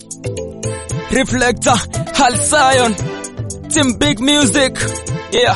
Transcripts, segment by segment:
Reflector, Hal Zion, Team Big Music. Yeah.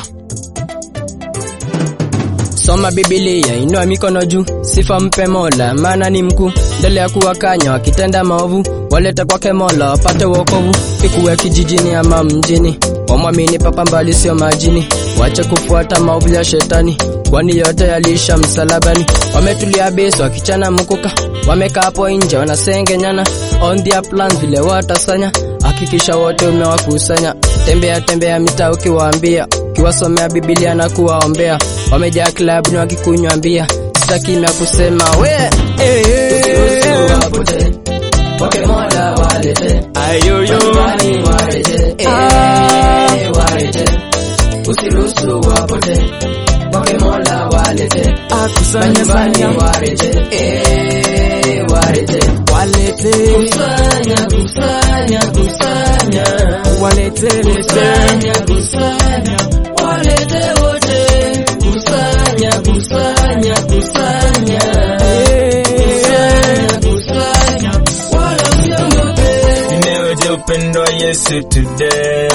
Soma Biblia, inua mikono juu, sifa mpe Mola, maana ni mkuu. Mbele ya kuwakanya wakitenda maovu, walete kwake Mola wapate wokovu. Ikuwe kijijini ama mjini, wamwamini Papa mbali sio majini, wache kufuata maovu ya shetani, kwani yote yaliisha msalabani. Wametulia besi wakichana mkuka, wamekaa hapo nje wanasengenyana, on their plans vile watasanya. Hakikisha wote umewakusanya, tembea tembea mitaa ukiwaambia ukiwasomea Biblia na kuwaombea, wamejaa klabu ni wakikunywa mbia, sita kimya kusema we eh, eh, wapote wake Mola walete Ayoyo. nyumbani warete eh, warete usiruhusu wapote wake Mola walete Akusanya nyumbani sanya. warete eh, warete Walete. kusanya kusanya kusanya Walete. Lete. kusanya kusanya walete wote kusanya kusanya kusanya kusanya kusanya wala msiondoke Nimeweje upendo wa Yesu today.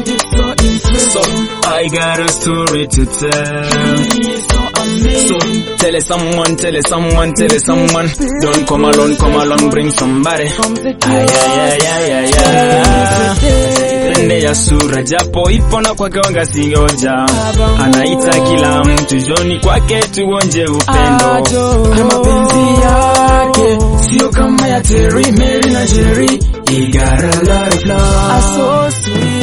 So I got a story to tell. So tell it someone, tell it someone, tell it someone. Don't come alone, come along, bring somebody. Ay, ay, ay, ay, ay, ay. Pende ya sura japo ipo na kwake wanga sioja. Anaita kila mtu joni kwake tuonje upendo. na mapenzi yake sio kama ya Terry, Mary na Jerry. He got a lot of love.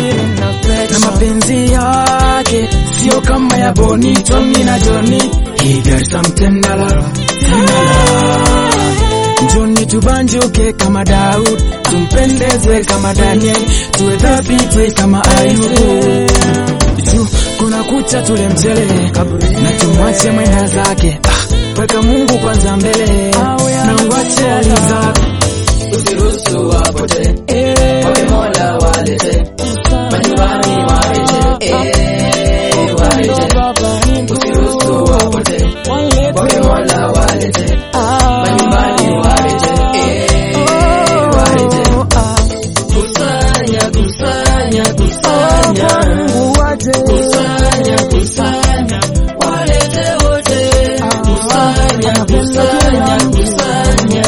Na mapenzi yake sio kama ya Bonnie, Tommy na Johnny. He got some tender love, tender love. Njoni tubanjuke kama Daud, tumpendeze kama Daniel, tuwe dhabiti kama Ayubu. Juu kuna kucha tule mchele na tumwache mwenda zake. Ah, weka Mungu kwanza mbele na uache hali zako. usiruhusu wapote wake Mola walete majumbani warete eh, warete usiruhusu wapote wake Mola walete majumbani warete eh, warete kusanya kusanya kusanya kusanya kusanya walete wote kusanya kusanya kusanya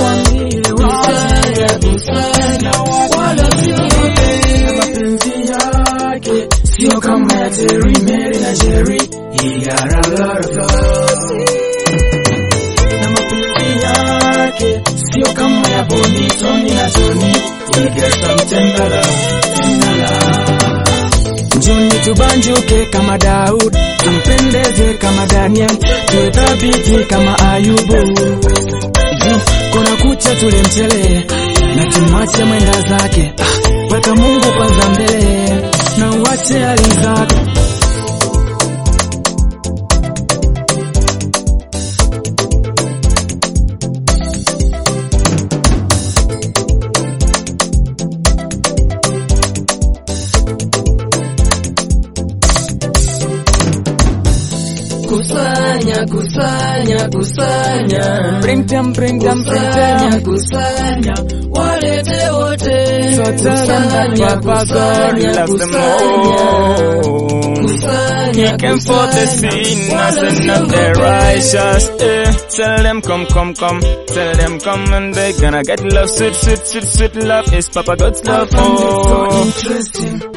kusanya kusanya wala siogope mapenzi yake sio kama ya Terry, Mary na Jerry. He got a lot of love. Na mapenzi yake sio kama ya Bonnie, Tommy na Johnny. He got some tender love, tender love. Njoni tubanjuke kama Daud, tumpendeze kama Daniel, tuwe thabiti kama Ayubu. Juu kuna kucha tule mchele na tumwache mwenda zake. Ah, weka Mungu kwanza mbele na uache hali zako. kusanya kusanya kusanya Bring them, bring them, bring kusanya them. kusanya walete wote So tell them that kusanya Papa God kusanya Love them kusanya all. kusanya He came for the sinners and not the righteous. Eh. Tell them come, come, come. Tell them come and they gonna get love. Sweet, sweet, sweet, sweet love is Papa God's love. So Oh. interesting.